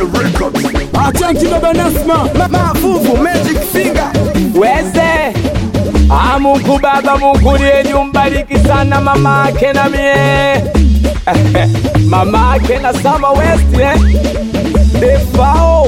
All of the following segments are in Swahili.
Achanki baba Nasma Mafuvu Magic Finger weze Ah, Mungu Baba, Mungu liye umbariki sana mama ake na mie mama ake na Sama West eh? Defao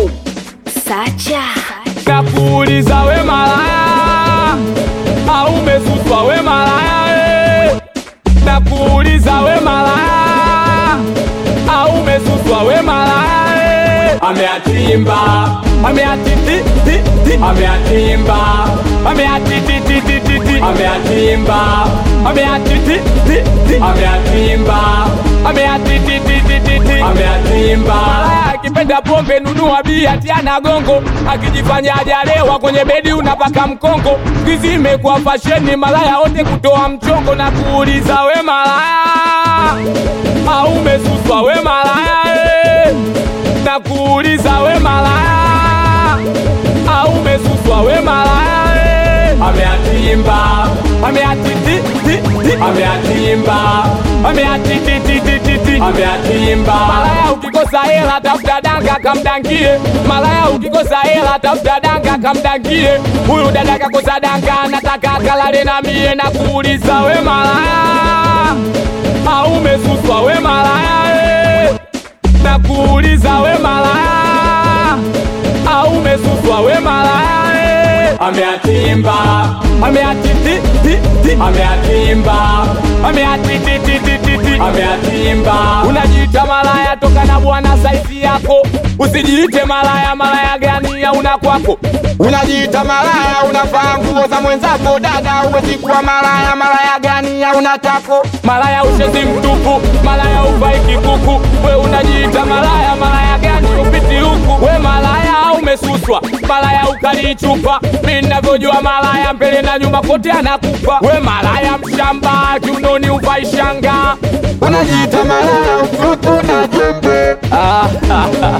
Sacha nakuuliza we malaya au umesuswa we malaya eh? nakuuliza we malaya au umesuswa we malaya eh? ameatimba ameatiti ti ti ameatimba ameatiti ti ti ti ti ameatimba ameatiti ti ti ameatimba ameatiti ti ti ti ti ameatimba malaya akipenda pombe nunua bia tiana gongo akijifanya hajalewa kwenye bedi unapaka mkongo skizi imekuwa fasheni malaya wote kutoa mchongo na kuuliza we malaya au umesuswa we malaya eh? na kuuliza we malaya au umesuswa we malaya eh? ameatimba ameatiti ti ti ameatimba ameatiti ti ti ti ti ameatimba malaya ukikosa hela tafuta danga kamdangie malaya ukikosa hela tafuta danga kamdangie huyu dada kakosa danga anataka kalale na mie na kuuliza we malaya au umesuswa we malaya eh? na kuuliza we malaya au umesuswa we malaya eh? ameatimba ameatiti ti ti ameatimba ameatiti ti ti ti ti ameatimba unajiita malaya toka na bwana saizi yako usijiite malaya malaya gani ya una kwako Unajiita malaya unavaa nguo za mwenzako dada uwezi kuwa malaya malaya gani ya unatako malaya ushezi mtupu malaya uvai kikuku we unajiita malaya malaya gani upiti huku we malaya au umesuswa malaya ukalichupa mi navyojua malaya mbele na nyuma kote anakupa we malaya mshamba kiunoni uvai shanga Unajiita malaya ukutu na jembe ah, ah, ah,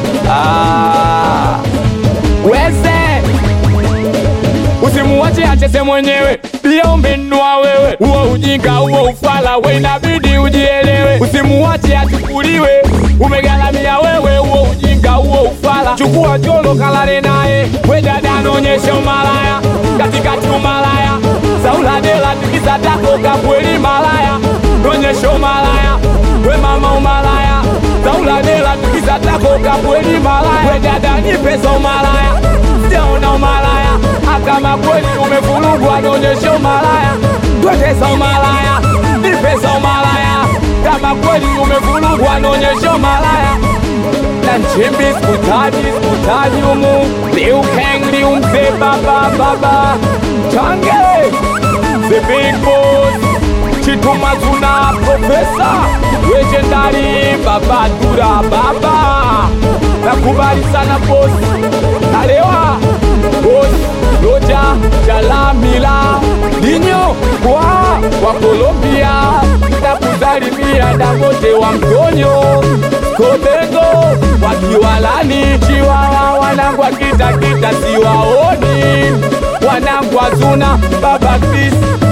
ah. weze usimuwache acheze mwenyewe pia umenua wewe huo ujinga huo ufala we inabidi ujielewe usimuwache achukuliwe umegalamia wewe huo ujinga huo ufala chukua jolo kalale naye we dada anaonyesha umalaya katikati umalaya sauladela tikisa tako kabweli malaya onyesha umalaya we mama umalaya sauladela tikisa tako kabweli malaya we dada ni pesa umalaya sijaona umalaya kama kweli umevurugwa naonyesha umalaya twendeza umalaya ni pesa umalaya kama kweli umevurugwa naonyesha umalaya na nchimbi skutani skutani umu liukengli umze baba baba change the big boss chitumazuna profesa legendari baba dura baba nakubali sana bosi nalewa bosi loja jalamila dinyo kwa wa Colombia na kuzalimia dangote wa mtonyo kobengo wakiwalani chiwawa wanangu akitakita siwaoni wanangu azuna baba Chris